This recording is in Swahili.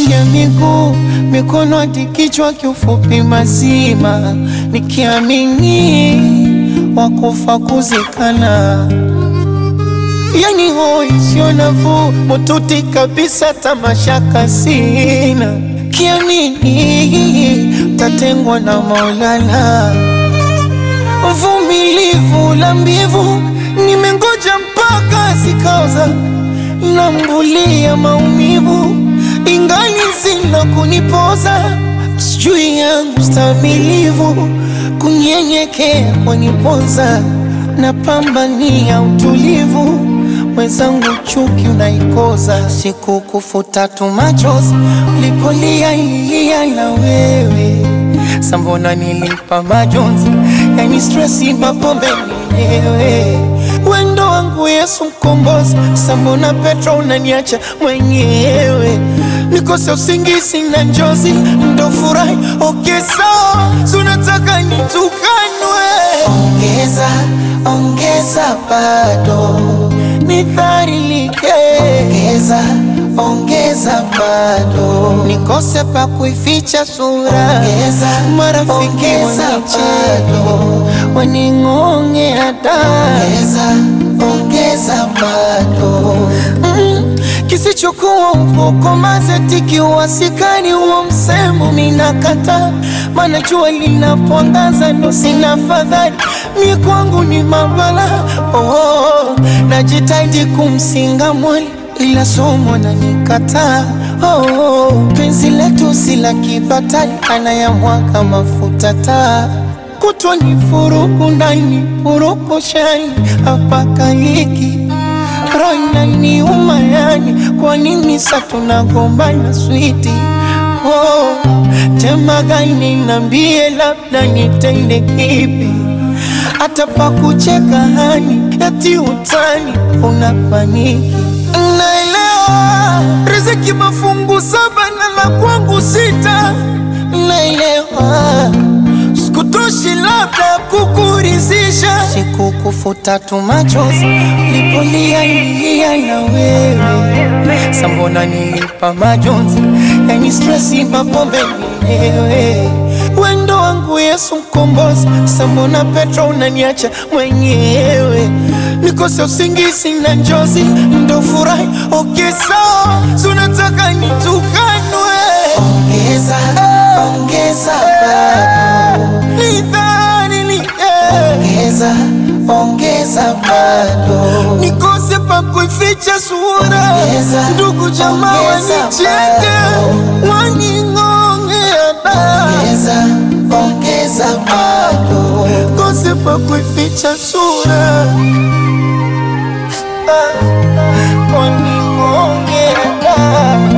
ya miguu, mikono hadi kichwa, kiufupi mazima, nikiamini wakufa kuzikana. Yani hoi sio nafuu, mututi kabisa, tamashaka sina, kiamini tatengwa na Maulana. Mvumilivu la mbivu, nimengoja mpaka zikaoza, nambulia maumivu ingali zina kunipoza, sijui yangu stamilivu, kunyenyekea kwanipoza, napambania utulivu, mwenzangu chuki unaikoza, siku kufuta tu machozi, ulipolia ilia na wewe sambona nilipa majonzi, yani stresi mapombe mwenyewe wendo wangu Yesu mkombozi, sambona Petro unaniacha mwenyewe nikose usingizi na njozi ndo furahi okay, sawa sunataka nitukanwe, ongeza ongeza bado nidharilike, ongeza ongeza bado nikose pa kuificha sura, ongeza marafiki wanicheka waning'ongea da, ongeza ongeza bado mm, kisichokuwa ukoko mazetiki uwasikani huo msemo minakata, mana jua linapoangaza ndo sina fadhali mi kwangu ni mabala oh, oh, najitahidi kumsinga mwali ila somo na nikataa oh, oh, penzi letu si la kibatali anayamwaga mafuta taa kutwa ni furuku ndani furuku shani hapaka hiki rana ni umayani kwa nini sa tunagombana switi oh, tema gani nambie labda nitende kipi hata pa kucheka hani eti utani unapaniki naelewa riziki mafungu saba na la kwangu sita naelewa sikutoshi labda kukurizisha siku kufuta tu machozi lipolia ilia na wewe sambona nilipa majonzi yani stresi mapombe mwenyewe wendo wangu Yesu mkombozi sambona Petro unaniacha mwenyewe nikose usingizi na njozi ndo furahi okay, sawa sunataka nitukanwe ongeza ongeza bado nidharilike ongeza ongeza bado nikose pa kuificha sura ndugu jamaa wanicheke waning'ongea da ongeza ongeza bado kose pa kuificha sura ah, waning'ongea da